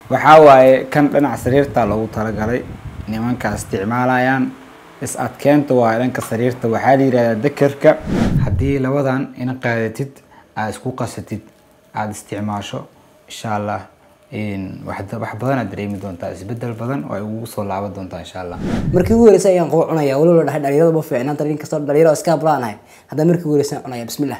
waxaa waaye kan dhinaca sariirta loogu talagalay nimanka isticmaalayaan is adkeenta waa dhanka sariirta waxaa la yihahdaa dekerka haddii labadan ina qaadatid aada isku qasatid aada isticmaasho insha allah wax badan aad dareemi doontaa isbedel badan oo ay ugu soo laaban doontaa insha allah markii ugu horreysay ayaan qubo cunaya waliba la dhahay dhalinyarada ma fiicnaan nin kastoo dhalinyaro iska hablaanahay haddana markii ugu horreysay cunaya bismillah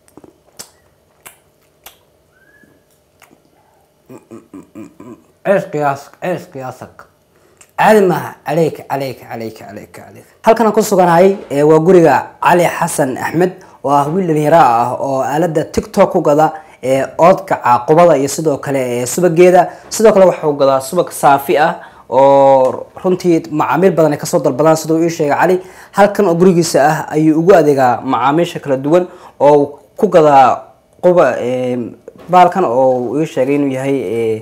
ceesh qiyaas ceesh qiyaasak caadi maaha caleyka caleyka caleyka caleyka caleyka halkan aan ku suganahay ee waa guriga cali xasan axmed oo ah wiil dhalinyaro ah oo aalada tiktok ku gada ee oodka caaqubada iyo sidoo kale ee subageeda sidoo kale waxuu gadaa subag saafi ah oo runtii macaamiil badan ay kasoo dalbadaan siduu ii sheegay cali halkan oo gurigiisa ah ayuu ugu adeegaa macaamiisha kala duwan oo ku gadaa quba baalkan oo ii sheegay inuu yahay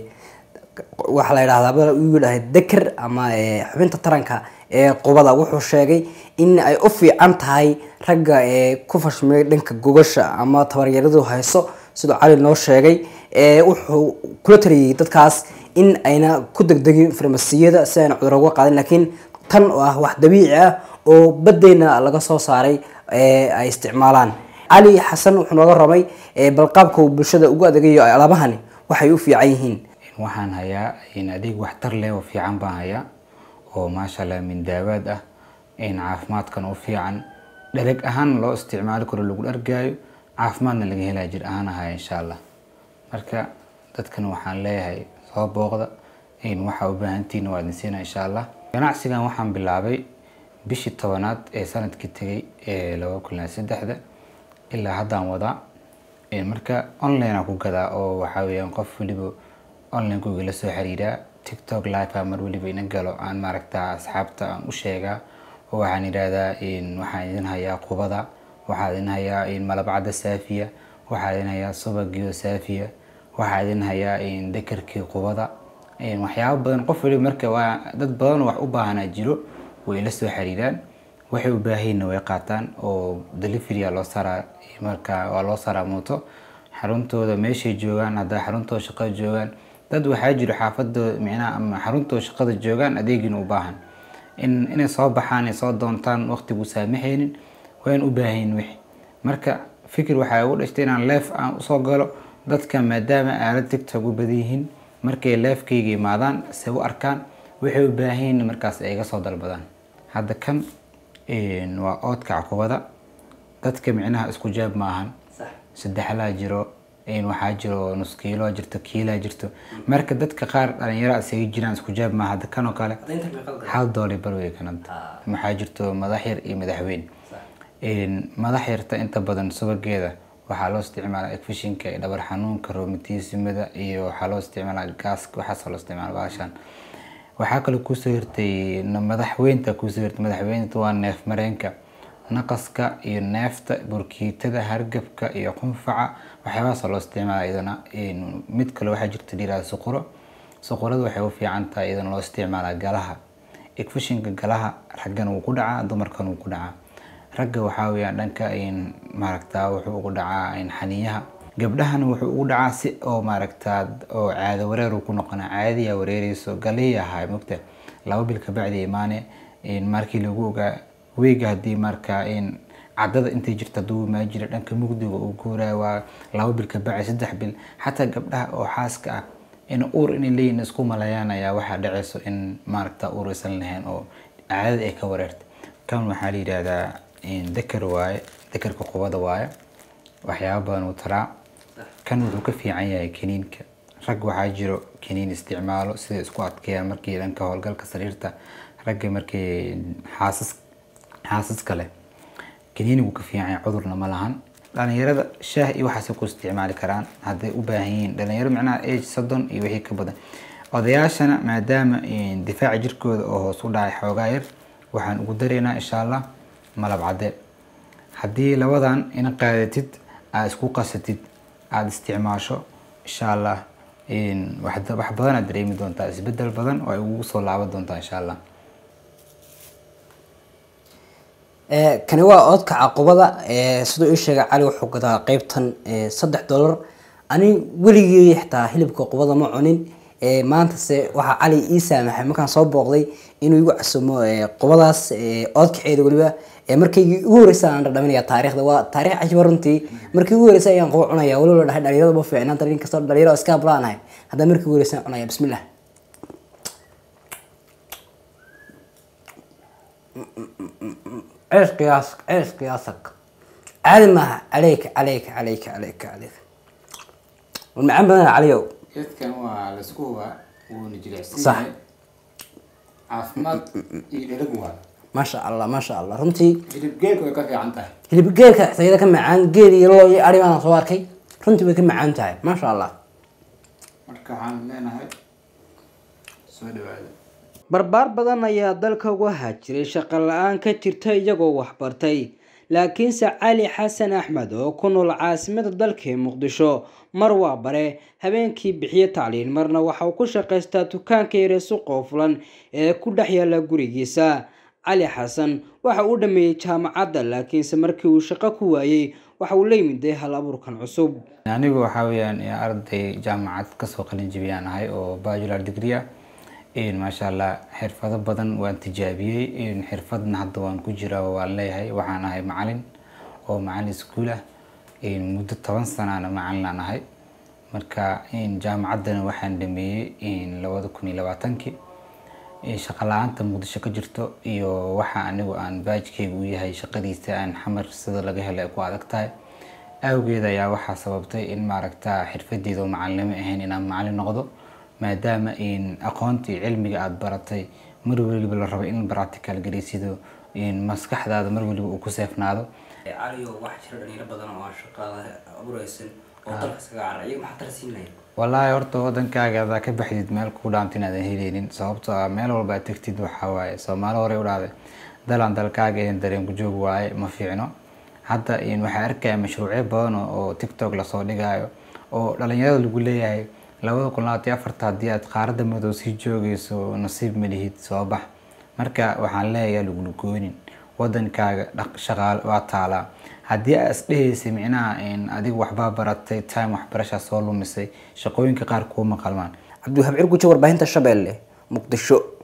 waxaa la yidhahdaa uu dhahay deker ama xubinta taranka ee qubada wuxuu sheegay in ay u fiican tahay ragga ee ku fashmiyay dhanka gogasha ama tabaryaradu hayso siduu cali noo sheegay wuxuu kula taliyay dadkaas in ayna ku degdegin farmasiyada si ayna cudur uga qaadin laakiin tan oo ah wax dabiici ah oo badeyna laga soo saaray ay isticmaalaan cali xasan wuxuu nooga ramay balqaabka uu bulshada ugu adeegayo alaabahani waxay u fiican yihiin waxaan hayaa adeeg waxtar leh oo fiican baan hayaa oo maasha allah min daawaad ah caafimaadkan u fiican dhereg ahaan loo isticmaali karo lagu dhargaayo caafimaadna laga helaa jir ahaan ahaya insha allah marka dadkan waxaan leeyahay soo booqda waxaa u baahantihiin waa idin siina insha allah ganacsigan waxaan bilaabay bishii tobanaad ee sanadkii tegay ee laba kun iyo saddexda ilaa haddaan wadaa marka online aan ku gadaa oo waxaa weeyaan qof weliba online kuga la soo xiriiraa tiktok live a mar weliba ina galo aan maaragta asxaabta aan u sheegaa oo waxaan yidhaahdaa waxaan idin hayaa qubada waxaa idin hayaa malabcadda saafiya waxaa idin hayaa subagiyo saafiya waxaa idin hayaa dekerkii qubada waxyaabo badan qof waliba marka waa dad badan wax u baahanaa jiro way la soo xiriiraan waxay u baahayiinna way qaataan oo deliverya loo saraa marka waa loo saraa mooto xaruntooda meeshay joogaan haddaa xaruntooda shaqada joogaan dad waxaa jiro xaafadooda micnaha ama xaruntooda shaqada joogaan adeegina u baahan in inay soo baxaan ay soo doontaan waqtigu saamaxaynin wayn u baahayin wixi marka fikir waxaa ugu dhashtay inaan leef aan usoo galo dadka maadaama aalad tiktok u badan yihiin markay leefkayga imaadaan se u arkaan waxay u baahayin markaas ay iga soo dalbadaan hadda kan waa oodka caqubada dadka micnaha isku jaab ma ahan saddexlaa jiro waxaa jiro nus kiilo jirto kiilaa jirto marka dadka qaar dhalinyaro isaga jiraan isku jaab maaha hadda kanoo kale hal dooli barwey kananta waxaa jirto madax yar iyo madaxweyn madax yarta inta badan subageeda waxaa loo isticmaalaa efishinka iyo dhabar xanuunka roomatiisimada iyo waxaa loo isticmaalaa gaaska waxaasa loo isticmaala baashaan waxaa kaloo kusoo hirtay madaxweynta kusoo hirtay madaxweynta waa neef mareenka naqaska iyo neefta burkiitada hargabka iyo qunfaca waxyaabahaasa loo isticmaala iyadana mid kale waxaa jirta dhiraa suquro suqurada waxay u fiican tahay iyadana loo isticmaalaa galaha efishinka galaha raggan wuu ku dhacaa dumarkan wuu ku dhacaa ragga waxaa weyaan dhanka maaragta wuxuu ugu dhacaa xaniyaha gabdhahana wuxuu ugu dhacaa si oo maaragta oo caado wareer uu ku noqona caadiyaa wareereyso galiya ahaa mogta laba bil kabacdi imaane markii lagu ogaa weyga haddii marka cadada intay jirta haduu imaa jira dhanka mugdiga uu guuraa waa laba bil kabacdi saddex bil xataa gabdhaha oo xaaska ah in uur inay leeyihin isku malayaan ayaa waxaa dhaceyso in maaragta uur aysan lahayn oo caadada ay ka wareertay kan waxaa la yidhaahdaa deker waaye dekerka qubada waaye waxyaaba badan uu taraa kan wuxuu ka fiican yahay kaniinka rag waxaa jiro kaniin isticmaalo sida isku adkeeyaan markii dhanka howlgalka sariirta ragga markii xaasas xaasaska leh kaniinigu ka fiican yahay cudurna ma lahan dhalinyarada shaah iyo waxaasay ku isticmaali karaan hadday u baahan yihiin dhalinyaro macnaha age soddon iyo wixii ka badan odayaashana maadaama difaaca jirkooda oo hoos u dhacay xoogaa yar waxaan ugu dareynaa insha allah malab cadde haddii labadan ina qaadatid aada isku qasatid aada isticmaasho insha allah wax badan aad dareemi doontaa isbedel badan oo ay ugu soo laaban doontaa insha allah kani waa oodka caqubada siduu ii sheegay cali wuxuu gadaa qeybtan saddex dollar ani weligii xitaa hilibka qubada ma cunin ee maantase waxaa cali ii saamaxay markaan soo booqday inuu igu casumo ee qubadaas ee oodkaceeda weliba ee markaygii ugu horreysay aan dhadhaminaya taariikhda waa taariikh cajiba runtii markii ugu horreysay ayaan quba cunaya weliba la dhahay dhalinyarada ma fiicnaan tarin kastoo dhalinyaro iska hablaanahay haddana markii ugu horreysay aan cunaya bismillah عيش قياسك عيش قياسك عادي ما عليك عليك عليك عليك عليك والمعان بدنا عليو geedkan waa laisku hubaa wuuna jilicsan Sax. yahay caafimaad iyo dherag waa ما شاء الله ما شاء الله runtii hilib geelku way ka fiican tahay hilib geelka sayada ka macaan geel iyo loo iyo ari baan soo arkay runtii way ka macaan tahay ما شاء الله marka waxaan leenahay soo dhawaada barbaar badan ayaa dalka uga haajiray shaqo la-aan ka jirta iyagoo waxbartay laakiinse cali xasan axmed oo ku nool caasimada dalka ee muqdisho mar waa bare habeenkii bixiye tacliin marna waxa uu ku shaqaystaa dukaanka yare suqoo fulan ee ku dhex yaala gurigiisa cali xasan waxa uu dhameeyey jaamacadda laakiinse markii uu shaqo ku waayey waxa uu la yimiday hal abuurkan cusub anigu waxaa weeyaan eh, arday jaamacad kasoo qalin jebiyaan ahay oo bachelor degree ah Een, maasha allah xirfado badan waan tijaabiyey een, xirfadna hadda waan ku jiraa oo waan leeyahay waxaan ahay macalin oo macalin iskuul ah een, muddo toban sanaana macalin aan ahay marka een, jaamacaddana waxaan dhameeyey labada kun iyo labaatankii Een, shaqo la-aanta muqdisho ka jirto iyo waxa anigu aan baajkeyga u yahay shaqadiisa aan xamar sida laga helo ay ku adag tahay awgeed ayaa waxaa sababtay in maaragta xirfadeeda oo macalinimo ahayn inaan macalin noqdo maadaama in aqoontii cilmiga aada baratay mar weliba la rabo in practical garaysido in maskaxdaada mar weliba uu ku seefnaado caliyo waxaa jira dhalinyaro badan oo aan shaqada abuureysan oo dalka iskaga carray maxaa tarsiinaya wallaahi horta wadankaaga adaa ka baxdid meel kuu dhaanta inaadan heleynin sababtoo ah meel walba aad tegtid waxaa waaye soomaali hore u dhahday dalaan dalkaaga ahayn dareen ku joog waaye ma fiicno hadda in waxaa arkaya mashruucyo badan oo- oo tiktok lasoo dhigayo oo dhalinyarada lagu leeyahay labada kun labaatan iyo afarta haddii aad qaaradda madow sii joogeyso nasiib ma lihid soo bax marka waxaan leeyahay lagulugoonin wadankaaga dhaq shaqaal waa taalaa haddii aad isdhehaysay micnaha in adiga waxbaa baratay time waxbarashaa soo lumisay shaqooyinka qaar kuuma qalmaan cabdiwahaab cirgujo warbaahinta shabeelle muqdisho